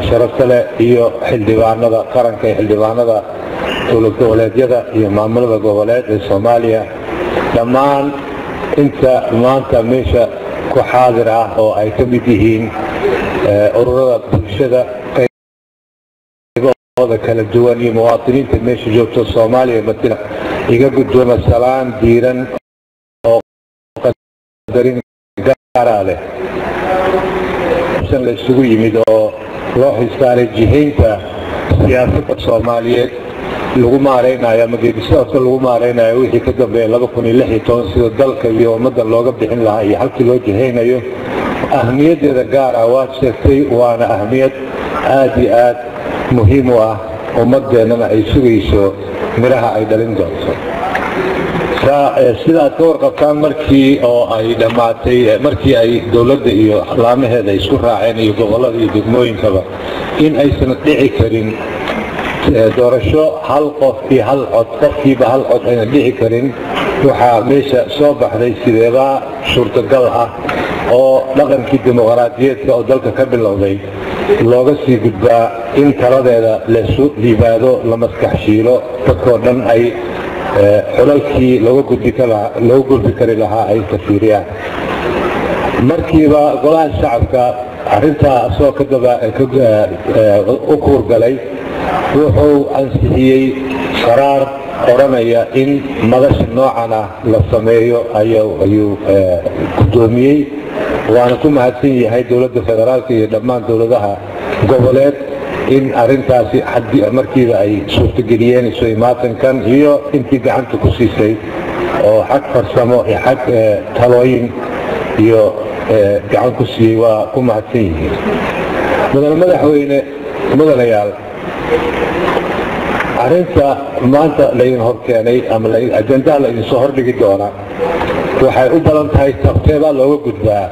sharafta leh iyo xildhibaanada qaranka ee xildhibaanada dowlad goboleedyada iyo maamulada goboleed ee soomaaliya dhammaan inta maanta meesha ku xaadir ah oo ay ka mid yihiin ururada bulshada qaybahooda kala duwan iyo muwaadiniinta meesha joogto soomaaliya matila iga guddooma salaan diiran oo qadarin gaara leh la isugu yimid oo loo xisaaray jihaynta siyaasadda soomaaliyeed lagu maaraynayo ama geedisadaasa lagu maaraynayo wixii ka dambeeya sida dalka iyo ummadda looga bixin lahaa iyo halkii loo jihaynayo ahmiyaddeeda gaar ah waad sheegtay waana ahmiyad aad iyo aad muhiim u ah ummaddeennana ay sugayso midhaha ay dhalin doonto sida aad ka warqabtaan markii oo ay dhammaatay markii ay dowladda iyo laamaheeda isku raaceen iyo gobollada iyo degmooyinkaba in aysan dhici karin doorasho hal qof iyo hal cod qofkiiba hal cod ayna dhici karin waxaa meesha soo baxday sideebaa suurtagal ah oo dhaqankii dimuqraadiyeedka oo dalka ka bilowday looga sii gudbaa in taladeeda lasu liibaado la maskax shiilo dadkoo dhan ay xulalkii looga gudbi kari lahaa ay tafiiriyaan markiiba golaha shacabka arintaa asagoo u kuurgalay wuxuu ansixiyey qaraar odhanaya in madasha noocan ah la sameeyo ayuu guddoomiyey waana ku mahadsan yahay dowladda federaalka iyo dhammaan dowladaha goboleed in arintaasi markiiba ay suurtageliyeen isu imaatankan iyo intii gacanta ku siisay oo xag farsamo iyo xag talooyin iyo gacan ku siiyey waa ku mahadsan yihiin mudane madaxweyne mudanayaal arinta maanta laydin horkeenay ama ajendaha laydinsoo hordhigi doona waxay u badan tahay sabteebaa looga gudbaa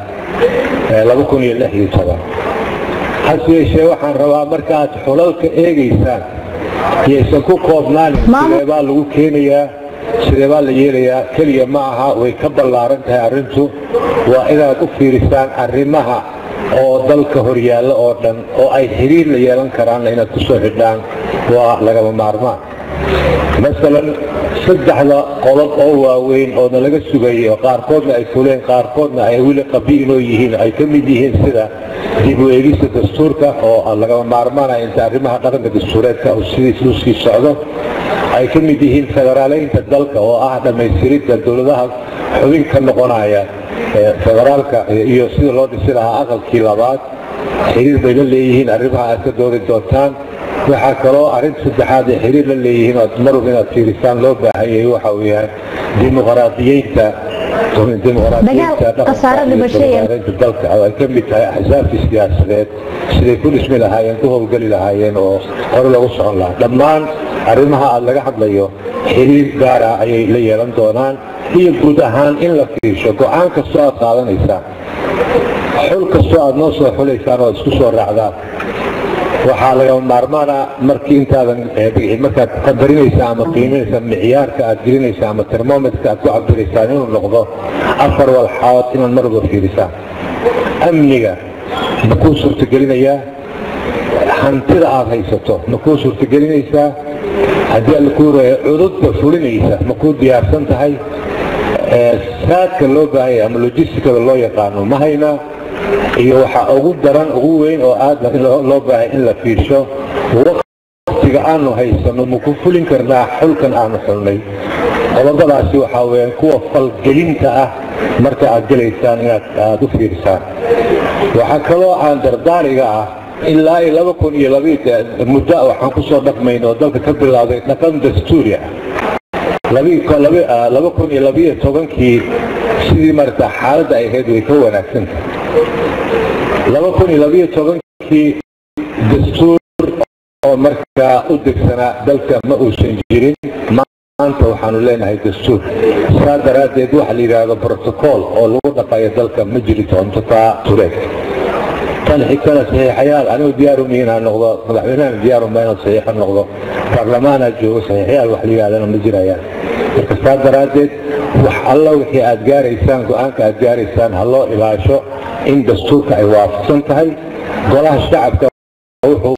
hase yeeshee waxaan rabaa markaaad xulalka eegaysaan yaysan ku koobnaanin sideebaa lagu keenayaa sideebaa la yeelayaa keliya ma aha way ka ballaaran tahay arrintu waa inaad u fiirisaan arrimaha oo dalka horyaalla oo dhan oo ay xiriir la yeelan karaanna inaad ku soo xidhaan waa lagama maarmaan masalan saddexda qodob oo waaweyn oo nalaga sugayay oo qaarkoodna ay fuleen qaarkoodna ay weli qabiinoo yihiin ay ka mid yihiin sida dib u eegista dastuurka oo lagama maarmaanaya inta arrimaha dhaqanka dastuureedka sidiisuu sii socdo ay ka mid yihiin federaaleynta dalka oo ah dhammaystiridda dowladaha xubin ka noqonaya federaalka iyo sida loo dhisi lahaa aqalkii labaad xiriir bay la leeyihiin arrimaha aad ka doodi doontaan waxaa kaloo arrinta saddexaad ay xiriir la leeyihiin ood marwab inaad fiirisaan loo baahan yahay waxa uu yahay dimuqraadiyeynta dimuqraadiyeynta dalka oo ay ka mid tahay axsaabtii siyaasadeed siday ku dhismi lahaayeen ku howlgeli lahaayeen oo hore loogu socon lahaa dhammaan arrimaha aad laga hadlayo xiriir gaara ayay la yeelan doonaan iyo guud ahaan in la fiirsho go-aan kastoo aad qaadanaysaan xul kastoo aad noo soo xulaysaan oo isku soo raacdaan waxaa lagama maarmaana markii intaadan markaad qadarinaysaa ama qiiminaysaa micyaarka aad gelinaysaa ama termometka aad ku cabiraysaan inuu noqdo afar walxaood inaad marwalba fiirisaan amniga ma kuu suurtagelinayaa hantida aad haysato ma kuu suurtagelinaysaa haddii alla kuu reeyo cududda fulinaysa ma kuu diyaarsan tahay saadka loo baahanya ama logistikada loo yaqaano ma haynaa iyo waxaa ugu daran ugu weyn oo aad loo baahay in la fiirsho waqtiga aanu haysano maku fulin karnaa xulkan aanu xulnay qodobadaasi waxaa weyaan kuwa falgelinta ah marka aad gelaysaan inaad aada u fiirsaan waxaa kaloo aan dardaariga ah ilaa iyo laba kun iyo muddo waxaan kusoo dhaqmayn oo dalka ka bilowday dhaqan dastuuri ah laba kun iyo labiyo tobankii sidii marata xaaladda ay ahayd way ka wanaagsantahay laba kun iyo labiyo tobankii dastuur oo markaa u degsanaa dalka ma uusan jirin maanta waxaanu leenahay dastuur saa daraaddeed waxa la yidhaahdo brotocool oo lagu dhaqayo dalka ma jiri doonto taa tureed tan xigtana saxiixayaal anigu diyaaruma inaan noqdo madaxweynahan diyaaruma inaan saxiixo noqdo baarlamaanaa joogo saxiixayaal wax la yidhahdana ma jirayaan marka saa daraaddeed wax alla wixii aad gaaraysaan go-aanka aad gaaraysaan ha loo ilaasho in dastuurka ay waafaqsan tahay golaha shacabka wuxuu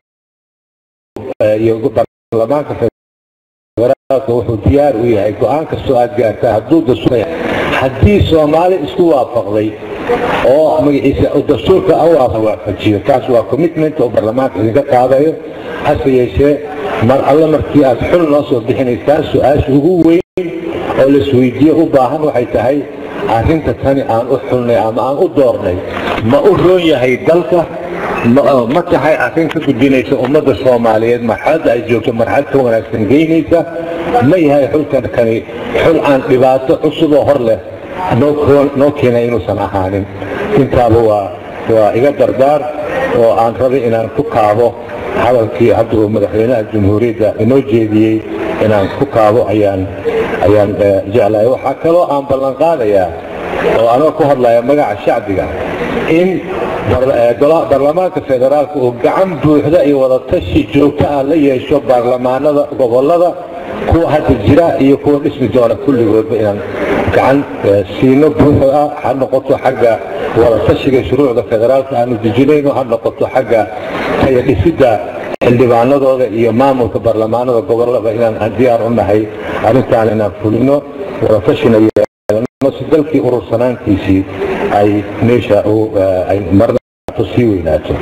iyo baarlamaanka federaalka wuxuu diyaar u yahay go-aan kastoo aad gaartaa hadduu dastuur haddii soomaali isku waafaqday oo magaciisa dastuurka waafajiyo taas waa commitment oo baarlamaanka idinka qaadayo hase yeeshee mar alle markii aad xul noo soo bixinaysaan su-aasha ugu weyn oo laisweydiiye u baahan waxay tahay arrinta tani aan u xulnay ama aan u doornay ma u roon yahay dalka ma tahay arrin ka gudbinaysa ummadda soomaaliyeed marxaladda ay joogto marxalad ka wanaagsan geynaysa ma yahay xulkan kani xul aan dhibaato cusub oo hor leh noo keenay inuusan ahaanin intaaba waa waa iga dardaar oo aan rabay inaan ku kaabo hadalkii hadda uu madaxweynaha jamhuuriyadda inoo jeediyey inaan ku kaabo ayaan ayaan jeclahay waxaa kaloo aan ballan qaadayaa oo anoo ku hadlaya magaca shacbiga in baarlamaanka federaalka uu gacan buuxda iyo wadatashi joogto ah la yeesho baarlamaanada gobolada kuwa hadda jira iyo kuwa dhismi doona kulligoodba inaan gacan siino buuxo ah ha noqoto xagga wadatashiga shuruucda federaalka aanu dejinayno ha noqoto xagga taya dhisidda xildhibaanadooda iyo maamulka baarlamaanada gobolada inaan diyaar u nahay arrintaan inaan fulino wadatashina yeelano si dalkii urursanaantiisii ay meesha ay marnaato sii weynaato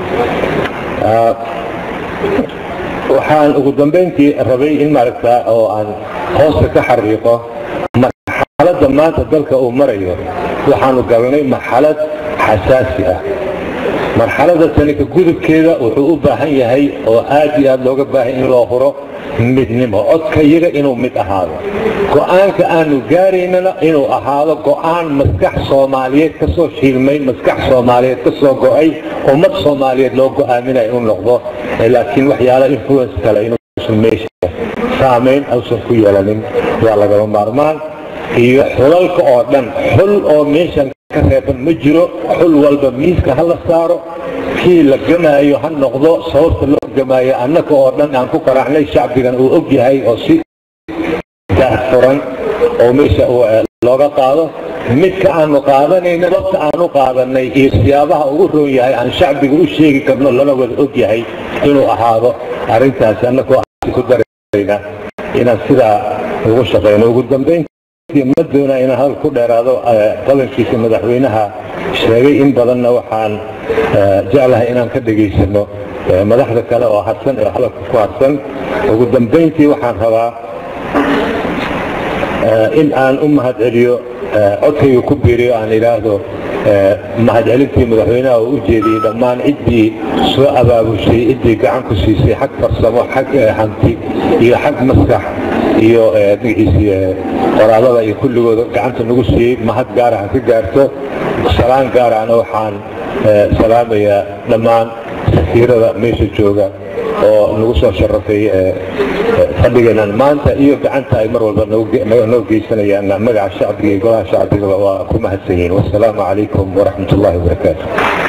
waxaan ugu dambayntii rabay in maaragta oo aan hoosta ka xariiqo marxaladda maanta dalka uu marayo waxaanu galnay marxalad xasaasi ah marxalada tanika gudubkeeda wuxuu u baahan yahay oo aad iyo aad looga baahay in loo huro midnimo codka iyaga inuu mid ahaado go-aanka aanu gaaraynana inuu ahaado go-aan maskax soomaaliyeed ka soo shiilmay maskax soomaaliyeed ka soo go-ay ummad soomaaliyeed loo go-aaminayo inuu noqdo laakiin waxyaala influence kale inuusan meesha saamayn ausan ku yeelanin waa lagama maarmaan iyo xulalka oo dhan xul oo meeshan ka reeban ma jiro xul walba miiska ha la saaro kii la gamaayo ha noqdo sababta loo gamaayo annaka oo dhan aan ku qaraacnay shacbigan uu og yahay oo si daahfuran oo meesha looga qaado midka aanu qaadanayna wabta aanu qaadanay iyo siyaabaha ugu roon yahay aan shacbiga u sheegi karno lana wada og yahay inuu ahaado arrintaasi annakoo ku darayna inaan sidaa ugu shaqayno ugu dambayn ma doonaa inaan hadal ku dheeraado qabankiisa madaxweynaha sheegay in badanna waxaan jeclahay inaan ka dhegaysano madaxda kale oo harsan ee hadalka ku harsan ugu dambayntii waxaan rabaa in aan u mahadceliyo codkayga ku biiriyo aan idhaahdo mahadcelintii madaxweynaha oo u jeediyey dhammaan ciddii soo abaabushay ciddii gacan ku siisay xag farsamo xag hanti iyo xag maskax iyo magaciisii qoraalada iyo kulligooda gacanta nagu siiyey mahad gaara ha ka gaarto salaan gaarana waxaan salaamayaa dhammaan safiirada meesha jooga oo nagu soo sharafay fadhigeenan maanta iyo gacanta ay mar walba noo geysanayaan magaca shacbiga iyo golaha shacbiga waa ku mahadsan yihiin wasalaamu calaykum waraxmat ullahi wabarakaatu